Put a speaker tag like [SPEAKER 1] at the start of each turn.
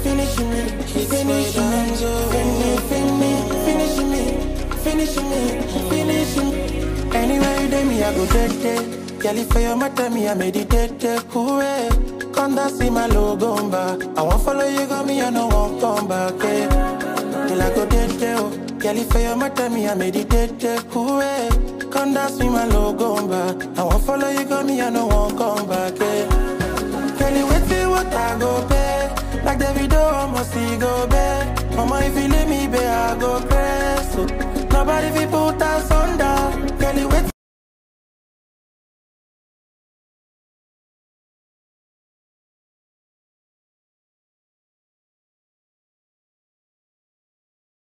[SPEAKER 1] finishing me, finishing me, finish, finish, finishing me, finishing me, finishing me. Anywhere you take me, I go take it. Girl, if for your matter, me I meditate. Ooh, eh. Come down, see my logo back. I won't follow you, got me, I no won't come back. Eh. Girl, I go take it. Oh. Girl, if for your matter, me I meditate. Ooh, eh. Come down, see my logo back. I won't follow you, got me, I no won't come back. Eh. Girl, you wait till what I go pay. Like the video, almost see go back. Mama, if you leave me, babe, I go press. So, nobody fi put us